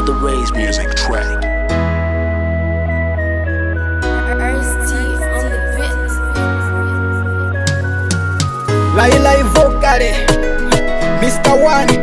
another Ray's music track. Laila Ivokale Mr. One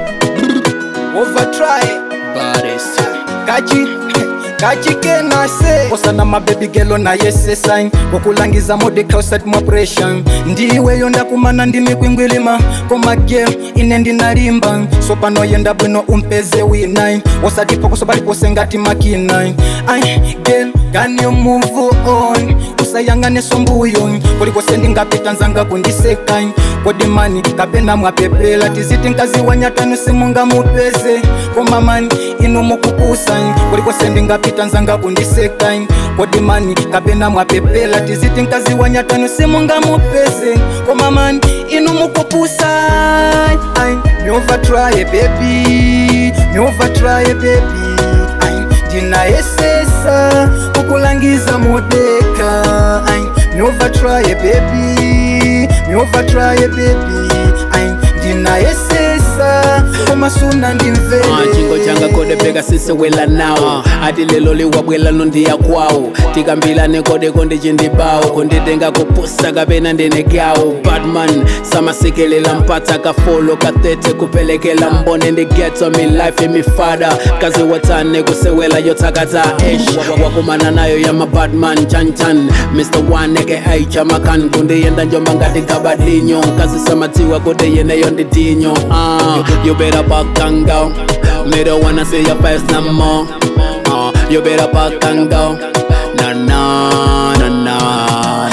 Overtry Baddest. Kachi Kachi kenase osana mabebi gelo na yese sign okulangiza mode closet mwa pressure ndiweyo ndakumana ndimi kwingwilima koma game ine ndinalimba sopano yenda bwino umpeze winine osatipo kusobalipose ngati makina ai girl can you move on usayangane sombuyo kulikose ndingapita nzanga kundiseka kodi mani kapena mwapepela tiziti nkazi wanyatanu simunga mupeze koma mani inu mukupusa kulikose ndingapita nzanga kundiseka kodi mani kapena mwapepela tiziti nkazi wanyatanu simunga mupeze koma mani inu mukupusa ai me overtry baby me overtry baby ai ndinayesesa kukulangiza modeka ai me overtry baby me overtry baby ai ndinayesesa komasuna ndimvele Ah, chingo changa kode peka sisewela nawo ati lelo liwabwela nondiya kwawo tikambilane kode konde chindibawo konditenga kupusa kapena ndinegawo batman samasekelela mpata kafolo katete kupelekela mbone ndigeto milife imifada kazi watane kusewela yotakata ish wakumana nayo ya mabatman chanchan mr one eke aichamakan kundiyenda njomba ngati kabadinyo kazi samatiwa kode yeneyo ndidinyo uh, you better back and go me don't wanna see your face no more uh, you better back and go na na na na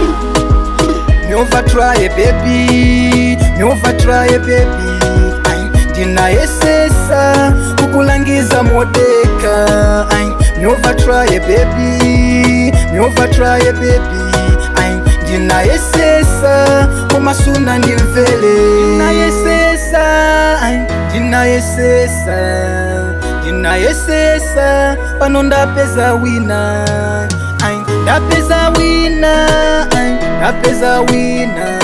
Me overtry baby, me overtry baby. Ai, ndinayesesa kukulangiza modeka. Ai, me overtry baby, me overtry baby. Ai, ndinayesesa komasuna ndimvele. Ndinayesesa, ai, ndinayesesa, ndinayesesa pano ndapeza wina. Ai, ndapeza wina, ai, ndapeza wina.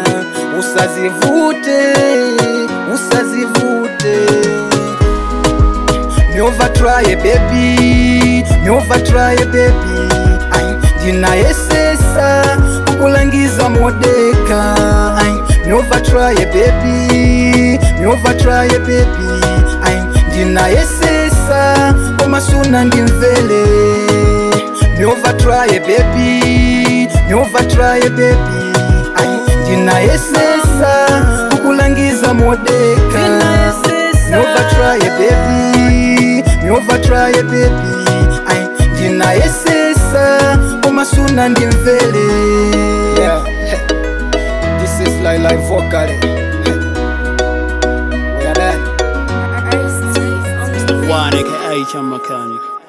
Usazivute, usazivute. Me overtry baby, me overtry baby. Ai, ndinayesesa kukulangiza modeka. Ai, me overtry baby, me overtry baby. Ai, ndinayesesa komasuna ndimvele. Me overtry baby, me overtry baby. Ai, ndinayesesa kukulangiza modeka. Me overtry baby, me overtry baby. Ai, ndinayesesa komasuna ndimvele. Yeah. This is Laila Vocal. We are done. one eke aichamakan